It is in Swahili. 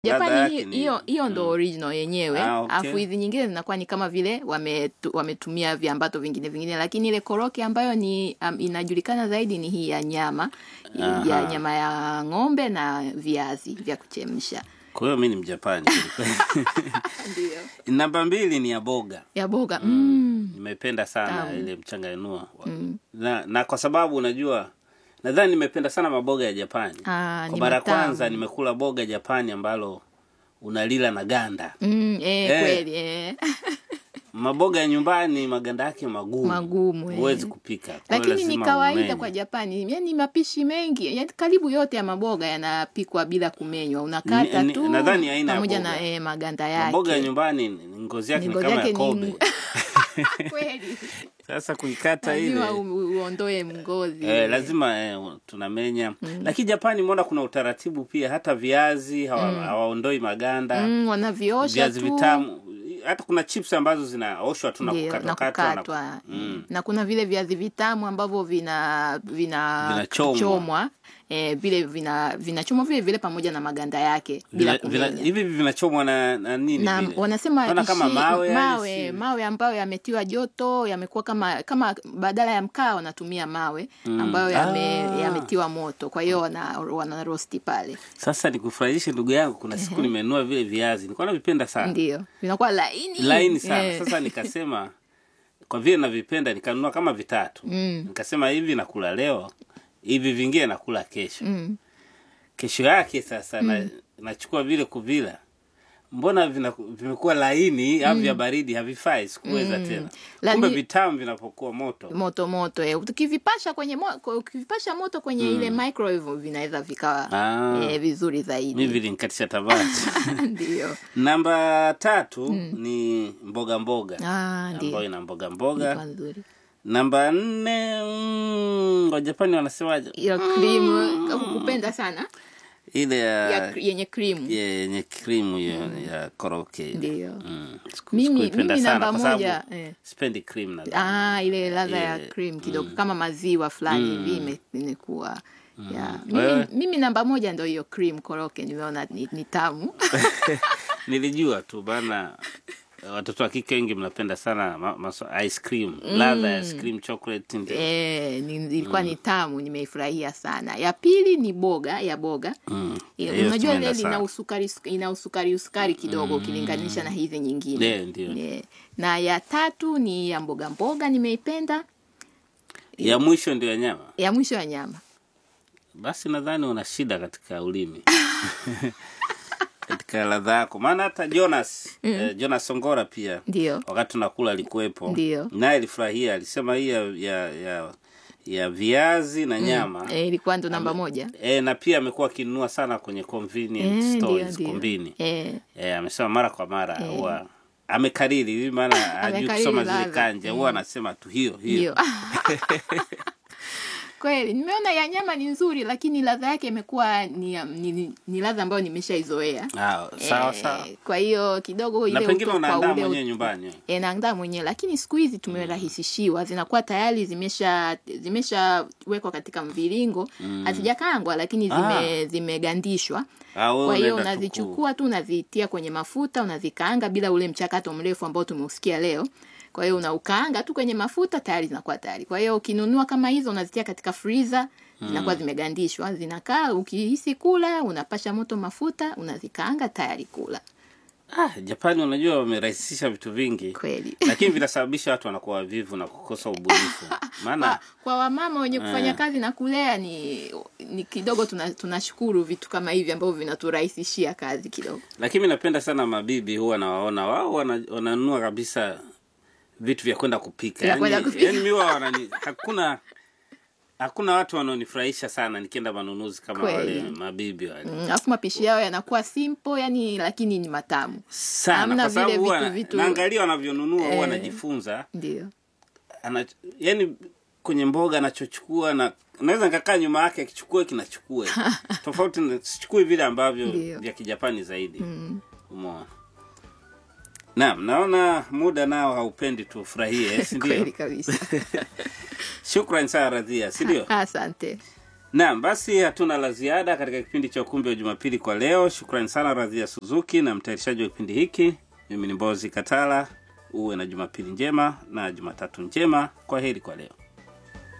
Ladha Japani yake hi- ni- hiyo hiyo ndo original yenyewe Ah, okay. alafu hizi nyingine zinakuwa ni kama vile wametu, wametumia viambato vingine vingine lakini ile koroke ambayo ni um, inajulikana zaidi ni hii ya nyama Aha. ya nyama ya ng'ombe na viazi vya kuchemsha kwa hiyo mi ni mjapani ndio namba mbili ni ya boga ya boga mm. nimependa sana Tamu. ile mchanganua na, na kwa sababu unajua nadhani nimependa sana maboga ya japani Ah, kwa ni mara ya matamu. kwanza nimekula boga japani ambalo unalila na ganda Mm, eh, Eh. kweli eh. maboga ya nyumbani maganda yake magumu Magumu, eh. huwezi kupika Kwa hiyo lakini ni lazima kawaida umenye. kwa Japani, yani mapishi mengi yani karibu yote ya maboga yanapikwa bila kumenywa, unakata Ni- ni- tu nadhani aina ya pamoja boga. na eh, maganda yake. maboga ya nyumbani ni- ngozi yake Ni ni ngozi kama ya yake kobe ni kweli, sasa kuikata ile lazima u- uondoe ngozi Eh, lazima eh, tunamenya lakini Japani mbona kuna utaratibu pia hata viazi hawa- hawaondoi maganda mm, wanaviosha viazi tu vitamu hata kuna chips ambazo zinaoshwa tu na Ndio, na kukatwakatwa na- kukatwa Mm. na kuna vile viazi vitamu ambavyo vina vina Vinachomwa. chomwa eh, vile vina vinachomwa vile vile pamoja na maganda yake bila Vina- vina- kumenya hivi vinachomwa na, na nini na vile? wanasema Naona kama ishi- mawe yani mawe, si- mawe ambayo yametiwa joto yamekuwa kama kama badala ya mkaa wanatumia mawe ambayo yame, Ah. yametiwa moto kwa hiyo wana, wana rosti pale sasa nikufurahishe ndugu yangu kuna siku nimenunua vile viazi nilikuwa navipenda sana ndio vinakuwa laini laini sana Eh. sasa nikasema kwa vile navipenda nikanunua kama vitatu Mm. nikasema hivi nakula leo hivi vingine nakula kesho Mm. kesho yake sasa na, nachukua vile kuvila mbona vina- vimekuwa laini au vya baridi havifai sikuweza tena Lani- kumbe vitamu vinapokuwa moto moto moto eh. ukivipasha kwenye mo, ukivipasha moto kwenye ile microwave vinaweza vikawa Ah. eh, vizuri mi zaidi vilinkatisha tabati ndio namba tatu ni mboga mboga ah, ambayo ndio ina mboga mboga Ilikuwa nzuri namba nne mm, wajapani wanasemaje hiyo cream kupenda sana ile ya, ya yenye cream ya- yenye krimu hiyo ya koroke ile. Ndio. Mm, siku- Mimi- sikuipenda mimi sana namba kwa sababu moja, eh. sipendi cream na Ah, ile ladha ya Eh, cream kidogo kama maziwa fulani hivi ime- imekuwa ya. Wewe? Mimi, mimi namba moja ndo hiyo cream koroke nimeona ni, ni tamu nilijua tu bana watoto wa kike wengi mnapenda sana ma, maso, ice cream ladha ya ice cream chocolate ndio eh, ni, ilikuwa ni tamu nimeifurahia sana ya pili ni boga ya boga Mm. Eh, Hiyo unajua tumeenda ile ina sana. usukari ina usukari usukari kidogo ukilinganisha na hizi nyingine Eh, ndio. Eh, na ya tatu ni ya mboga mboga nimeipenda ya mwisho ndio ya nyama ya mwisho ya nyama basi nadhani una shida katika ulimi katika ladha yako maana hata jonas eh, jonas songora pia ndio wakati tunakula alikuwepo Ndio. naye alifurahia alisema hii ya, ya, ya, ya viazi na nyama eh, ilikuwa ndo namba moja e, na pia amekuwa akinunua sana kwenye convenience Eh, ndio, stores ndio. kombini eh, e, amesema mara kwa mara huwa amekariri hivi maana hajui Amekariri kusoma zile ladha. kanja huwa anasema tu hiyo hiyo ndio kweli nimeona ya nyama ni nzuri lakini ladha yake imekuwa ni, ni, ni, ni ladha ambayo nimeshaizoea Ah, sawa Eh, sawa kwa hiyo kidogo ile na pengine uto- kwa unaandaa ule mwenyewe nyumbani e, naandaa mwenyewe lakini siku hizi tumerahisishiwa zinakuwa tayari zimesha zimeshawekwa katika mviringo hazijakaangwa lakini zime, zimegandishwa Ah, wewe kwa hiyo unaenda tu unazichukua tu unazitia kwenye mafuta unazikaanga bila ule mchakato mrefu ambao tumeusikia leo kwa hiyo unaukaanga tu kwenye mafuta tayari zinakuwa tayari kwa hiyo ukinunua kama hizo unazitia katika freezer zinakuwa zimegandishwa zinakaa ukihisi kula unapasha moto mafuta unazikaanga tayari kula ah, japani unajua wamerahisisha vitu vingi kweli lakini vinasababisha watu wanakuwa wavivu na kukosa ubunifu maana kwa, kwa wamama wenye kufanya kazi na kulea ni ni kidogo tuna- tunashukuru vitu kama hivi ambavyo vinaturahisishia kazi kidogo lakini mi napenda sana mabibi huwa nawaona wao wana- wananunua kabisa vitu vya kwenda kupika Vya kwenda yani, kupika. yani mi huwa wanani hakuna hakuna watu wanaonifurahisha sana nikienda manunuzi kama Kweli. wale mabibi wale Mm, alafu mapishi yao yanakuwa simple yani lakini ni matamu sana Hamna kwa sababu vile huwa vitu- na- vitu- naangalia wanavyonunua huwa Eh. najifunza ndio ana, yani kwenye mboga anachochukua na naweza nikakaa nyuma yake akichukua kinachukua tofauti na- sichukui vile ambavyo Ndio. vya kijapani zaidi mm. umeona naam naona muda nao haupendi tufurahie si ndio kweli kabisa shukran sana radhia si ndio asante Naam, basi hatuna la ziada katika kipindi cha ukumbi wa Jumapili kwa leo. Shukrani sana Radhia Suzuki na mtayarishaji wa kipindi hiki. Mimi ni Mbozi Katala. Uwe na Jumapili njema na Jumatatu njema. Kwa heri kwa leo.